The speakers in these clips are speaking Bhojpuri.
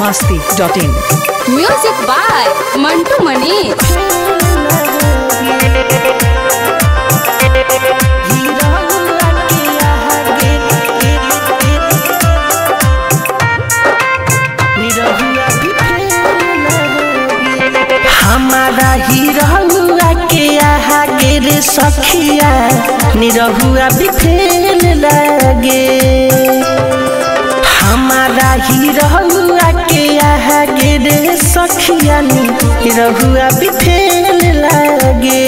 masti.in. Music by Mantu Manish हमारा हिरहुआ के आहा गे रे सखिया निरहुआ भी फेल लगे हमारा हिरहुआ के आहा गे रे सखिया निरहुआ भी फेल लगे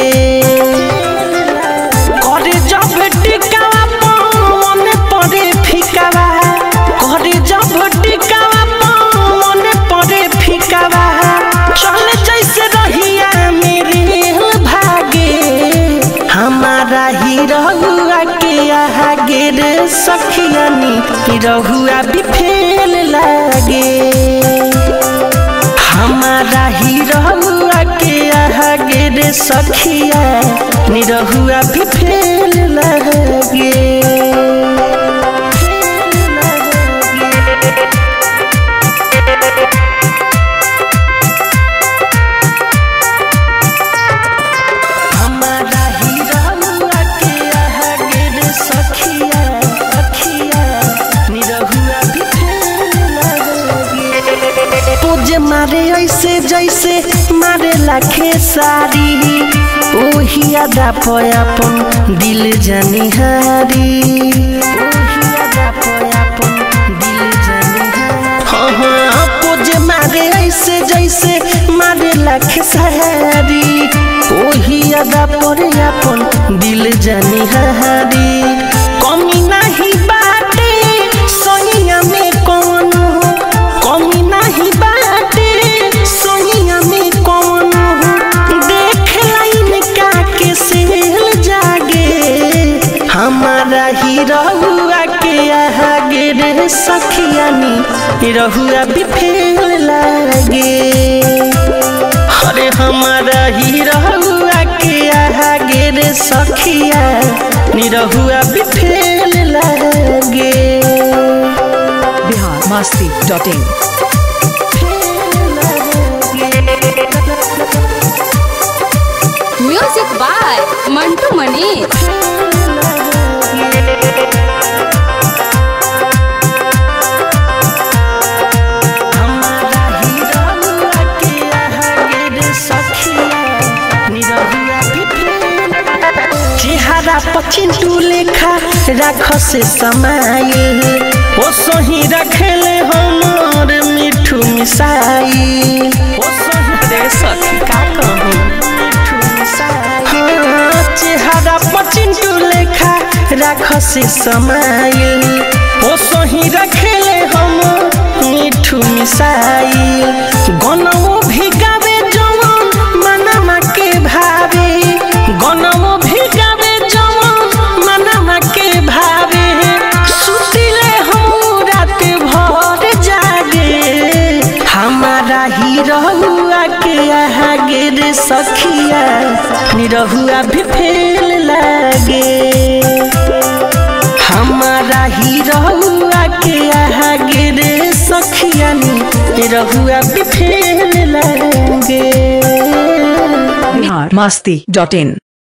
करे जब टिकावा मन पड़े फिकावा करे जब टिकावा मन पड़े फिकावा चल जैसे रहिया मेरे भागे हमारा ही रहुआ के आहा गे रे सखियानी रहुआ भी फेल लागे हमारा ही रहुआ के आहा गे रे सखिया निरहुआ भी फेल लगे हमारा ही रहुआ के आहा गे रे सखिया सखिया निरहुआ भी फेल लगे तुझे मारे ऐसे जैसे मारे लाखे सारी ओही अदा पयापन दिल जानी हारी ओही अदा पयापन दिल जानी हारी हाँ हाँ तुझे मारे ऐसे जैसे मारे लाखे सारी ओही अदा पयापन दिल जानी हारी कमी नहीं बाटे सोनिया में कौन कमी नहीं बाटे सोनिया में कौन देख लाइन का के सेल जागे हमारा ही रहुआ के आहा गे रे सखियानी रहुआ भी फेल लागे अरे हमारा ही रहुआ के आहा गे रे सखिया निरहुआ भी फेल लागे Bihar masti.in. Music by Mantu Manish हमारा ही रहुआ के आहा गे रे सखिया निरहुआ भी फेल चेहरा पचिंटू लेखा राख से समाइल ओ सही रखेले हमर मिठू मिसाइल ओ सही रे सखी का कहूं मिठू मिसाइल हाँ, चेहरा पचिंटू लेखा राख से समाइल ओ सही रखेले हम मिठू मिसाइल गनवो भी गावे जवन मनमा के भावे गनवो भी गावे जवन मनमा के भावे सुतिले हम रात भर जागे हमारा ही रहुआ के आहा गे रे सखिया निरहुआ भी फेल लागे हमारा ही रहुआ के आहा गे रे सखियानी रहुआ भी फेल लागे Bihar masti.in.